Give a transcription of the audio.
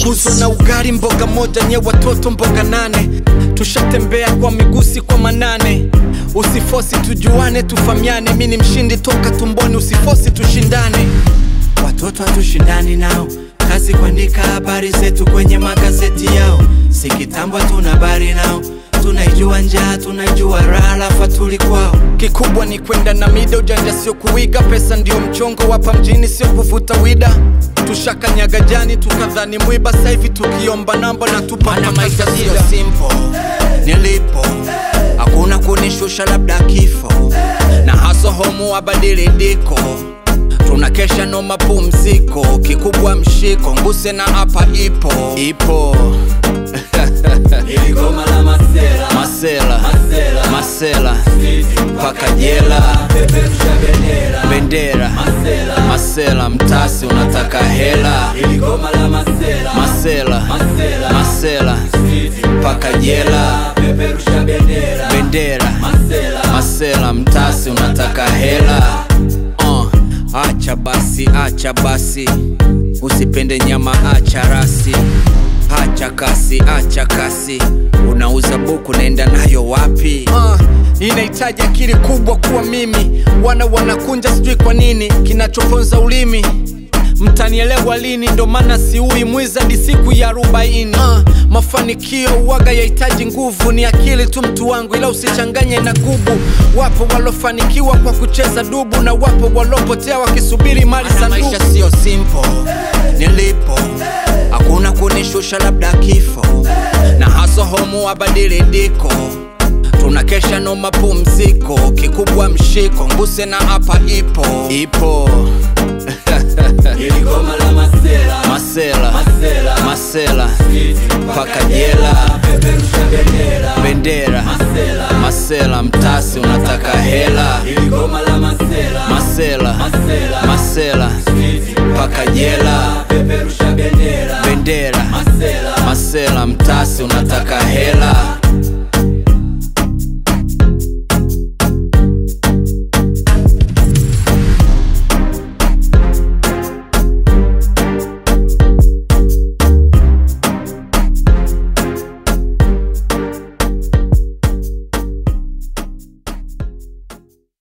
Guzwa na ugali mboga moja nye watoto mboga nane tushatembea kwa migusi kwa manane usifosi tujuane tufamiane mi ni mshindi toka tumboni usifosi tushindane watoto hatushindani nao kazi kuandika habari zetu kwenye magazeti yao si kitambo tuna habari nao tunaijua njaa tunaijua raha lafa tuli kwao kikubwa ni kwenda na mida ujanja sio kuiga pesa ndio mchongo wapa mjini sio kuvuta wida tushakanyaga jani tukadhani mwiba saivi tukiomba namba na tupana maisha sio simple nilipo hakuna kunishusha labda kifo na haso homu abadili diko tunakesha no mapumziko kikubwa mshiko nguse na hapa ipo ipo Iligoma la masela masela Masela. masela Sisi mpaka jela peperusha bendera bendera Masela. masela mtasi unataka hela Iligoma la masela masela Masela. masela Sisi mpaka jela peperusha bendera bendera Masela masela mtasi unataka hela uh, acha basi acha basi usipende nyama acha rasi acha kasi acha kasi unauza buku naenda nayo wapi uh, inahitaji akili kubwa kuwa mimi wana wanakunja sijui kwa nini kinachoponza ulimi mtanielewa lini ndo maana siui mwizadi siku ya arobaini uh, mafanikio uwaga yahitaji nguvu ni akili tu mtu wangu ila usichanganye na gubu wapo walofanikiwa kwa kucheza dubu na wapo walopotea wakisubiri mali za maisha sio simple nilipo hakuna kunishusha labda kifo na haso homu abadili diko tunakesha no mapumziko kikubwa mshiko nguse na hapa ipo ipo Iligoma la masela masela Masela. masela Sisi mpaka jela peperusha bendera bendera Masela. masela mtasi unataka hela Iligoma la masela masela Masela. masela Sisi mpaka jela peperusha